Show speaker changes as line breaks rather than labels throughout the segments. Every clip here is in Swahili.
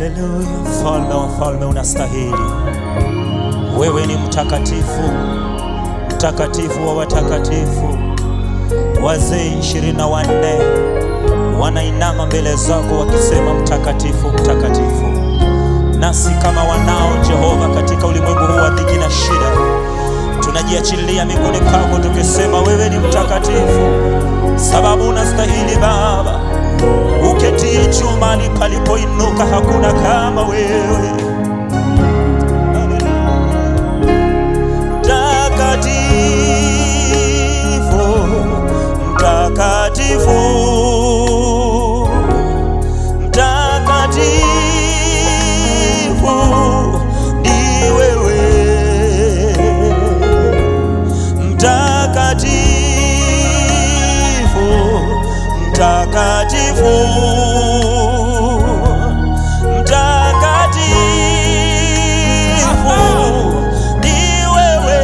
Haleluya, mfalme wa falme, unastahili. Wewe ni mtakatifu, mtakatifu wa watakatifu. Wazee ishirini na wanne wanainama mbele zako wakisema, mtakatifu, mtakatifu. Nasi kama wanao Jehova, katika ulimwengu huu wa dhiki na shida, tunajiachilia miguuni pako tukisema, wewe ni mtakatifu, sababu unastahili Baba uketie juu mahali palipoinuka, hakuna kama wewe. Mtakatifu, mtakatifu, mtakatifu ni wewe, mtakatifu, mtakatifu mtakatifu ni wewe,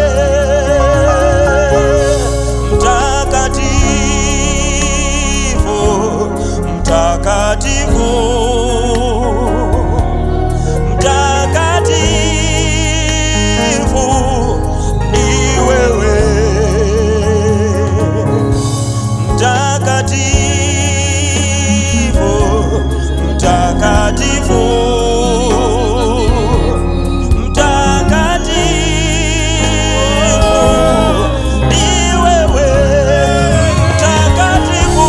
mtakatifu, mtakatifu, mtakatifu ni wewe, mtakatifu, mtakatifu, mtakatifu ni wewe, mtakatifu,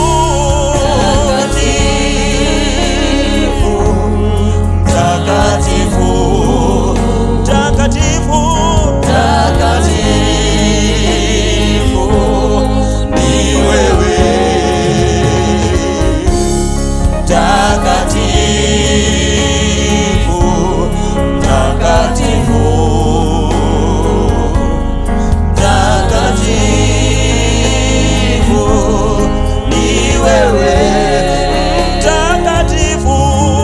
mtakatifu, mtakatifu, mtakatifu ni wewe mtakatifu, mtakatifu, mtakatifu ni wewe, mtakatifu,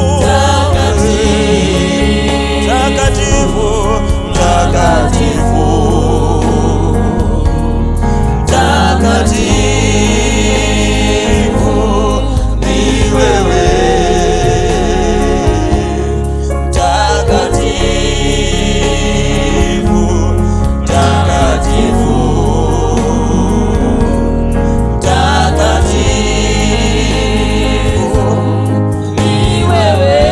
mtakatifu, mtakatifu, mtakatifu ni wewe mtakatifu, mtakatifu, mtakatifu ni wewe.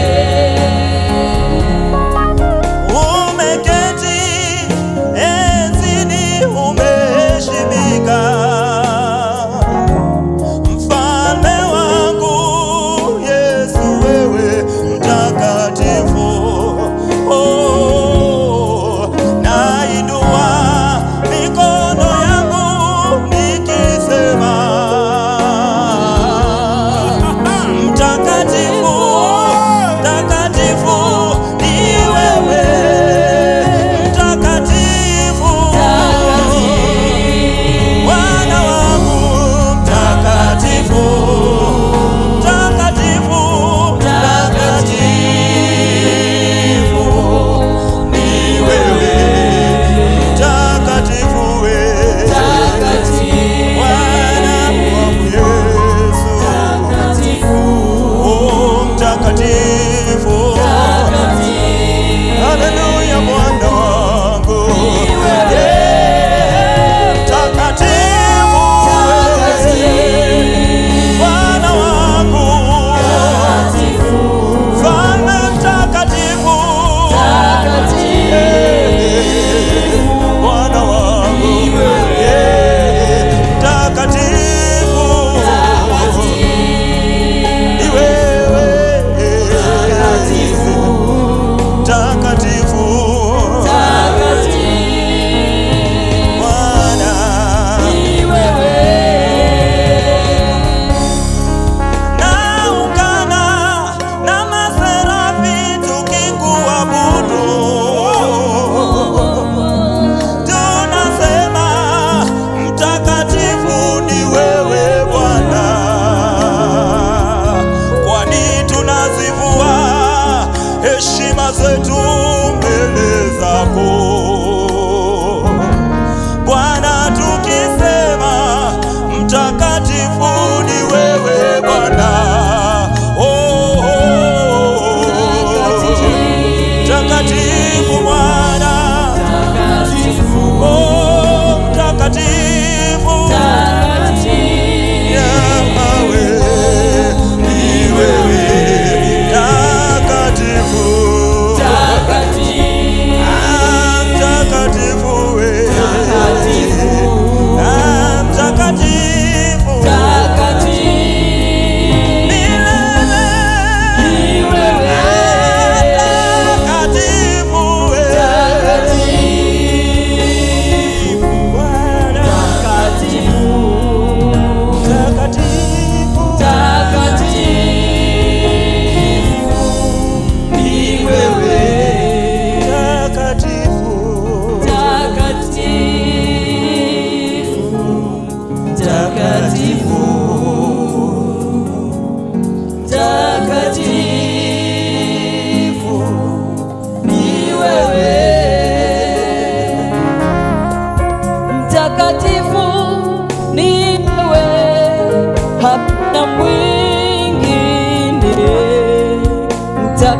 Umeketi enzini, umeheshimika Mfalme wangu Yesu, wewe mtakatifu. Oh, nainua mikono yangu nikisema mtakatifu, mtakatifu ni wewe, mtakatifu Bwana wangu mtakatifu, mtakatifu, mtakatifu ni wewe, mtakatifu wewe, Bwana wangu Yesu, oh mtakatifu, haleluya, Bwana wangu Yeah, mtakatifu Bwana wangu, Mfalme mtakatifu, Bwana wangu, yeah, mtakatifu ni wewe, mtakatifu Bwana naungana na maserafi tukikuabudu, tunasema mtakatifu ni wewe Bwana, kwani tunazivua heshima zetu mbele zako Bwana, tukisema mtakatifu ni wewe Bwana. Oh, oh, oh.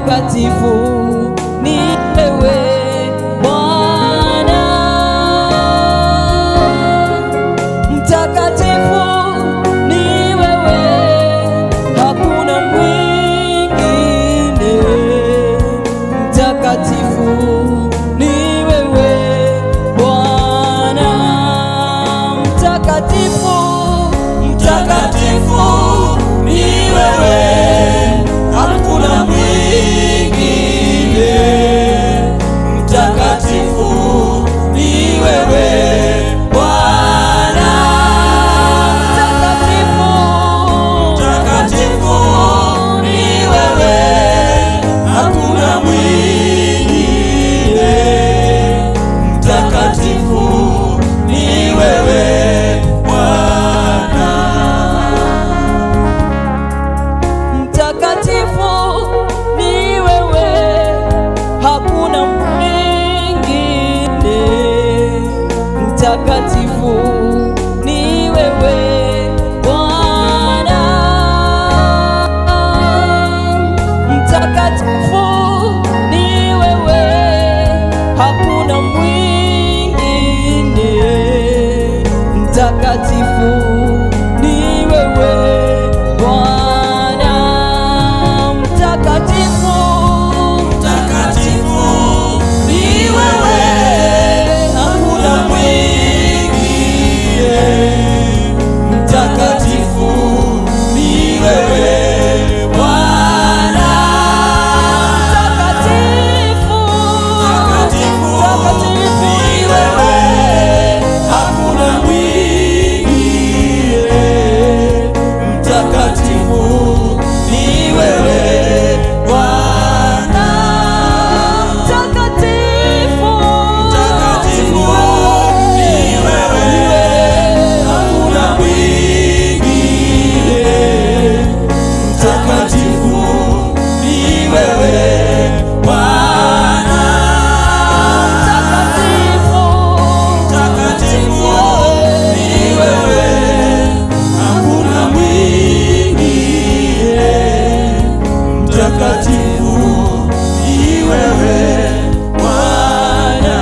mtakatifu ni wewe Bwana, mtakatifu ni wewe, hakuna mwingine. Mtakatifu ni wewe Bwana, mtakatifu,
Mtakatifu ni wewe, hakuna mwingine. Mtakatifu ni wewe Bwana.
mtakatifu,
Mtakatifu ni wewe, hakuna mwingine. Mtakatifu ni wewe Bwana.
mtakatifu ni wewe, hakuna mwingine. Mtakatifu ni wewe Bwana, mtakatifu ni wewe, hakuna mwingine. Mtakatifu ni wewe Bwana, mtakatifu,
Mtakatifu ni wewe, hakuna mwingine. Mtakatifu ni wewe Bwana.
mtakatifu,
Mtakatifu ni wewe, hakuna mwingine. Mtakatifu ni wewe Bwana.
mtakatifu,
Mtakatifu ni wewe, hakuna mwingine. Mtakatifu ni wewe Bwana.
mtakatifu,
Mtakatifu ni wewe, hakuna mwingine. Mtakatifu ni wewe Bwana.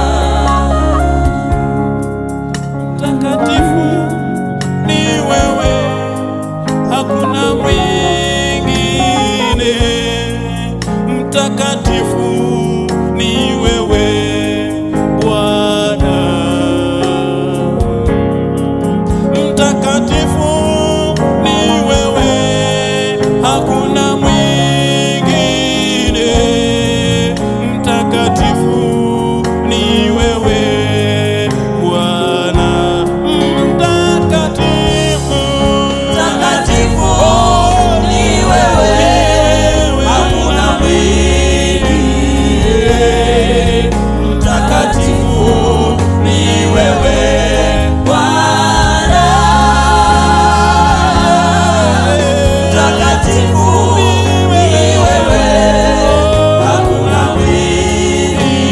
Mtakatifu ni wewe, hakuna mwingine. Mtakatifu ni wewe Bwana. Mtakatifu ni wewe, hakuna mwingine. Mtakatifu ni wewe Bwana. Mtakatifu,
Mtakatifu ni wewe, hakuna mwingine. Mtakatifu ni wewe Bwana. Mtakatifu ni wewe, hakuna mwingine.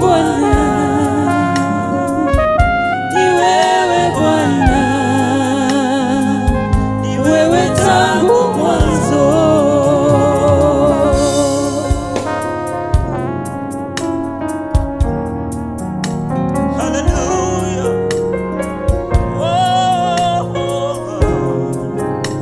Bwana, ni wewe Bwana,
Ni
wewe tangu mwanzo.
Hallelujah. Oh, oh, oh.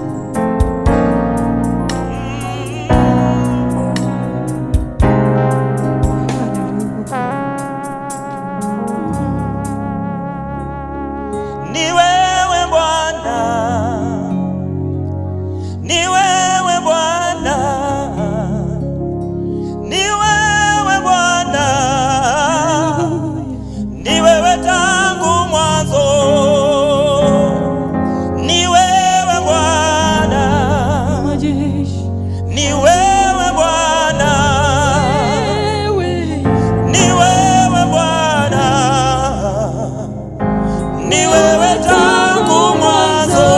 Ni wewe Bwana, ni wewe Bwana, ni wewe Bwana, ni wewe tangu mwanzo, ni wewe Bwana,
Majeshi,
ni wewe Bwana,
wewe
ni wewe Bwana, ni wewe tangu mwanzo.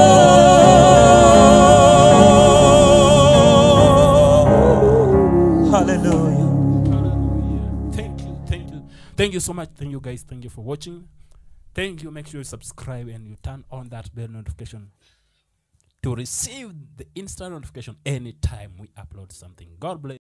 Hallelujah.
Hallelujah. Thank you, thank you, thank you so much. Thank you, guys. Thank you for watching. Thank you. Make sure you subscribe and you turn on that bell notification to receive the instant notification anytime we upload something. God bless.